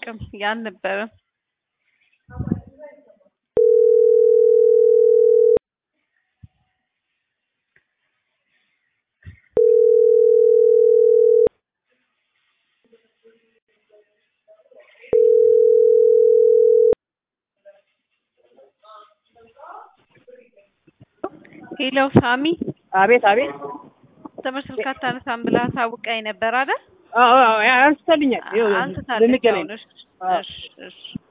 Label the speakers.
Speaker 1: አላውቅም ያልነበረም ሄሎ ሳሚ
Speaker 2: አቤት አቤት።
Speaker 1: ትምህርት ስልክ አታነሳም ብለህ አሳውቀኝ ነበር አይደል?
Speaker 2: አዎ አዎ አንስታልኛል። ይኸው
Speaker 1: አንስታለች።
Speaker 2: ልንገናኝ
Speaker 1: አሁን እሺ፣
Speaker 2: አዎ።
Speaker 1: እሺ፣ እሺ